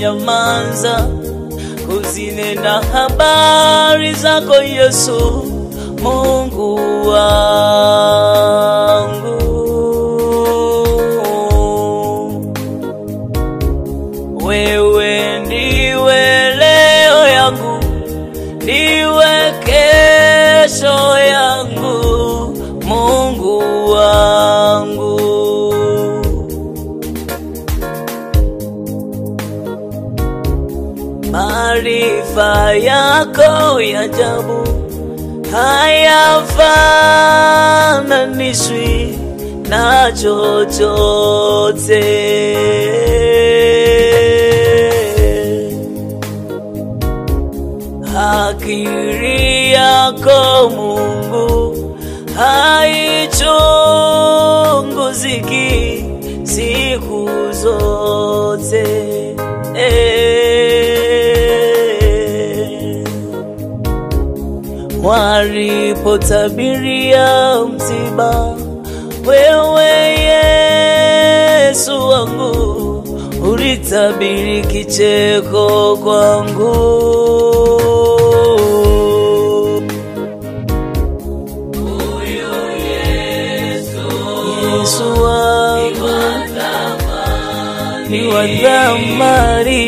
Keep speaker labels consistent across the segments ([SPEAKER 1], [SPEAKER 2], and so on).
[SPEAKER 1] sitanyamaza kuzinena habari zako Yesu, Mungu wangu. Wewe ndiwe leo yangu, ndiwe kesho yangu, Mungu wangu. Maarifa yako ya ajabu hayafananishwi na chochote. Akili yako Mungu haichunguziki siku zote. Walipotabiria msiba, wewe Yesu wangu ulitabiri kicheko kwangu. Yesu wangu ni wa thamani,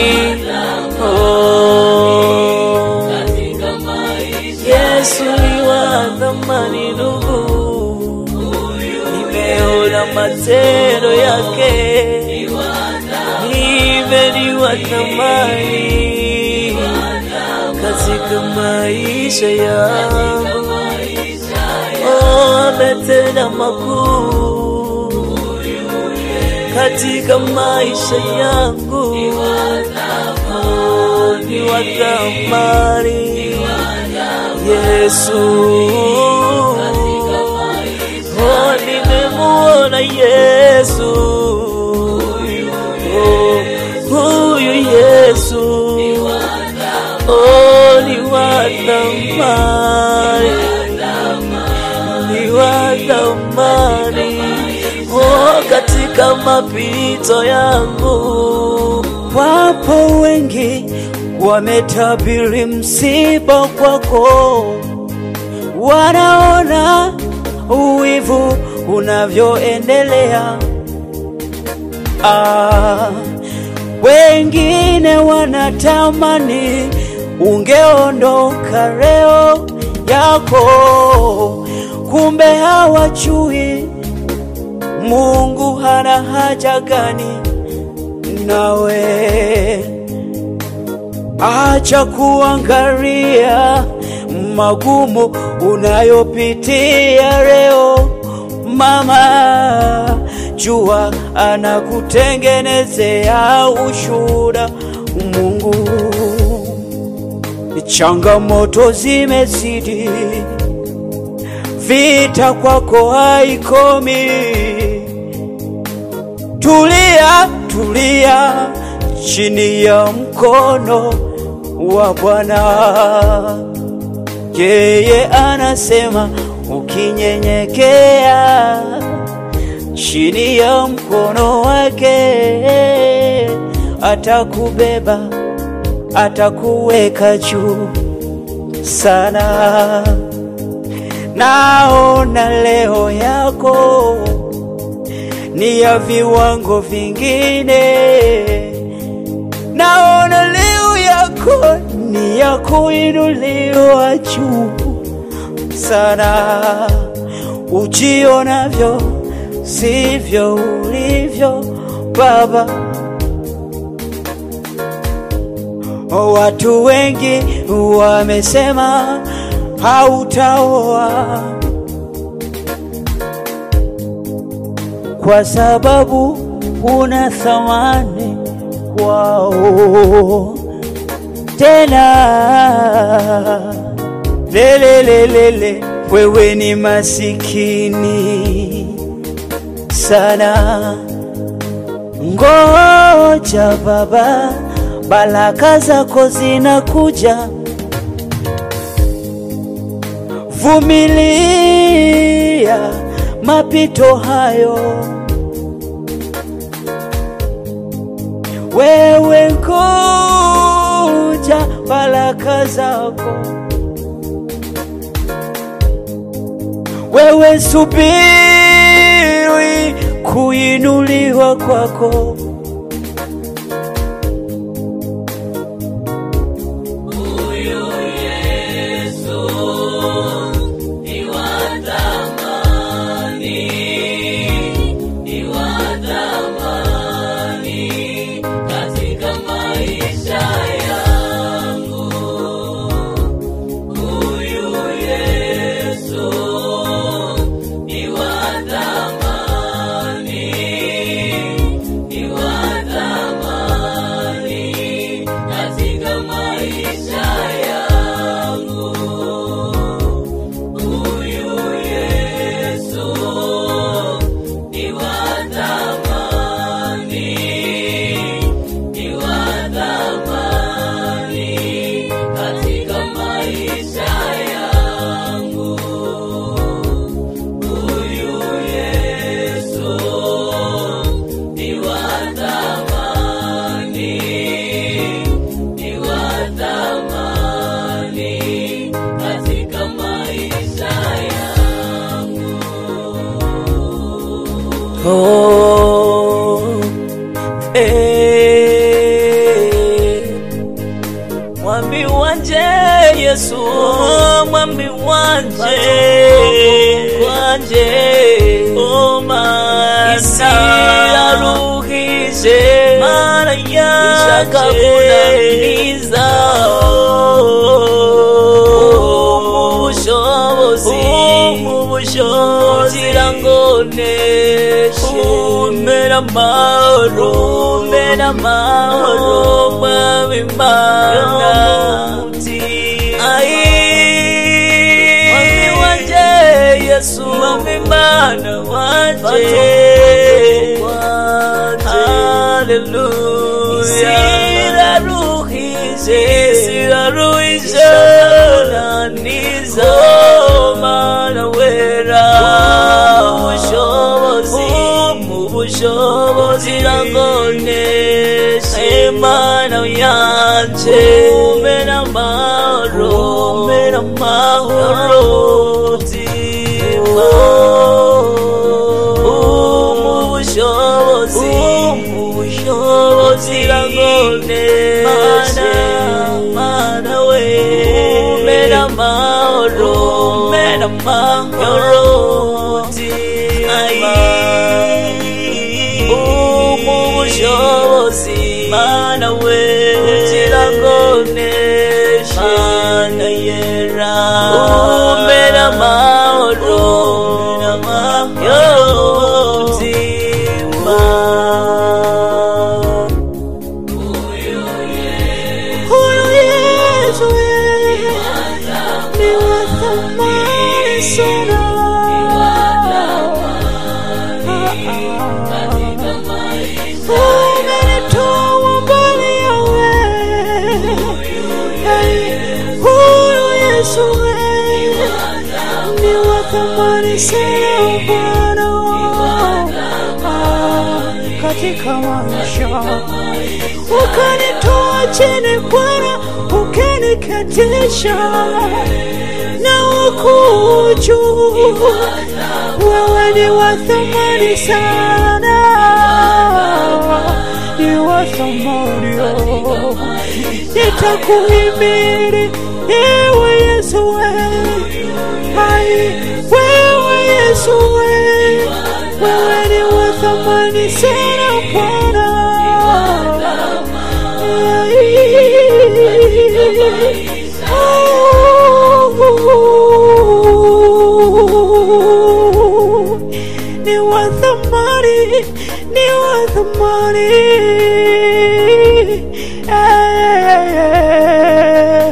[SPEAKER 1] oh. Yesu ni wa thamani ndugu, nimeona matendo yake, nive ni wa thamani katika maisha yangu, oh, ametenda makuu katika maisha yangu, oh, ni wa thamani Yesu, oh, nimemuona Yesu, oh, huyu Yesu, oh, ni wa thamani, ni wa thamani, oh, katika mapito yangu
[SPEAKER 2] Wapo wengi wametabiri msiba kwako, wanaona uwivu unavyoendelea. Ah, wengine wanatamani ungeondoka leo yako, kumbe hawajui Mungu hana haja gani nawe. Acha kuangalia magumu unayopitia leo, mama, jua anakutengenezea ushuhuda. Mungu, changamoto zimezidi, vita kwako haikomi. Tulia, tulia chini ya mkono wa Bwana. Yeye anasema ukinyenyekea chini ya mkono wake, atakubeba atakuweka juu sana. Naona leo yako ni ya viwango vingine, naona leo yako ni ya kuinuliwa juu sana. Ujionavyo sivyo ulivyo Baba. Watu wengi wamesema hautaoa kwa sababu una thamani kwao. Tena lelelelele, wewe ni masikini sana. Ngoja baba, baraka zako zinakuja. Vumilia mapito hayo, wewe ngo baraka zako. Wewe subiri kuinuliwa kwako.
[SPEAKER 1] Huyu Yesu ni wa thamani, ni wa thamani katika maisha yangu. Huyu Yesu ni wa thamani, ni wa thamani katika maisha yangu. Huyu Yesu ni wa thamani, ni wa thamani katika maisha yangu. Huyu Yesu ni wa thamani, ni wa thamani katika maisha yangu.
[SPEAKER 2] Oh, eh. Mwambi wanje Yesu, mwambi wanje wanje, oh mana isiyaruhije mana yanje kunaniza ubushobozi ubushobozi kugira ngo neshe umera amahoro umera amahoro mwami mana Ai, mwami wanje yesu mwami mana wanje haleluya siraruhije siraruhije naniza mana wera ubushobozi mu bushobozi rangoneshe mana yanje umena amahoro umena amahoro mutima mu bushobozi mu bushobozi rangoneshe mana we umena amahoro umena amahoro mutima umushobozi mana we kugira ngo neshe mana yera umera amahoro umera amahoro mutima
[SPEAKER 1] Huyu Yesu
[SPEAKER 2] Huyu Yesu ni wa thamani sana.
[SPEAKER 1] katika maisha
[SPEAKER 2] Umenitoa mbali yawe. Huyu Yesu ni wa thamani sana Bwana Ah, katika maisha ukanitoa chini Bwana ukaniketisha na huku juu wewe ni wa thamani sana ni wa thamani oh. nitakuhimiri ewe Yesu we hai wewe Yesu we wewe ni wa thamani sana Bwana ni wa thamani, ni wa thamani. Eh,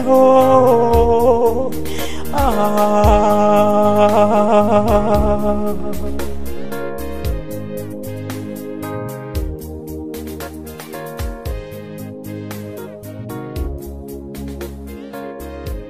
[SPEAKER 2] oh, ah.